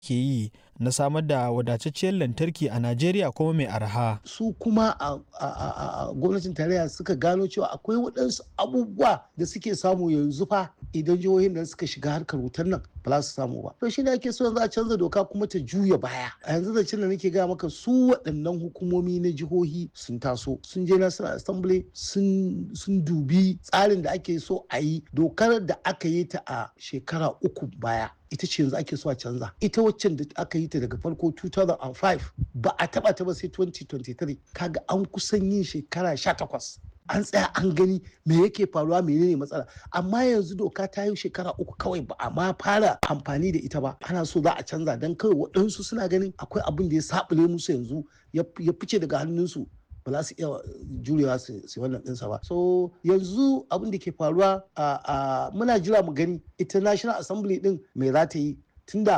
ke yi na samar da wadatacciyar lantarki a Najeriya kuma mai arha. su kuma a, a, a, a gwamnatin tarayya suka gano cewa akwai waɗansu abubuwa da suke samu yanzu fa idan jihohin nan suka shiga harkar wutar nan ba za su samu ba to shi ne ake so yanzu a canza doka kuma ta juya baya a yanzu da da nake gaya maka su waɗannan hukumomi na jihohi sun taso sun je national assembly sun sun dubi tsarin da ake so a yi dokar da aka yi ta a shekara uku baya ita ce yanzu ake so a canza ita waccan da aka yi ta daga farko 2005 ba a taba ta ba sai 2023 kaga an kusan yin shekara 18 an tsaya an gani me yake faruwa menene matsala amma yanzu doka ta yi shekara uku kawai ba a ma fara amfani da ita ba ana so za a canza don kawai waɗansu suna ganin akwai abin da ya sabule musu yanzu ya fice daga hannunsu ba za su iya jurewa su wannan ɗinsa ba so yanzu abin da ke faruwa a muna jira mu gani ita national assembly din me za ta yi tunda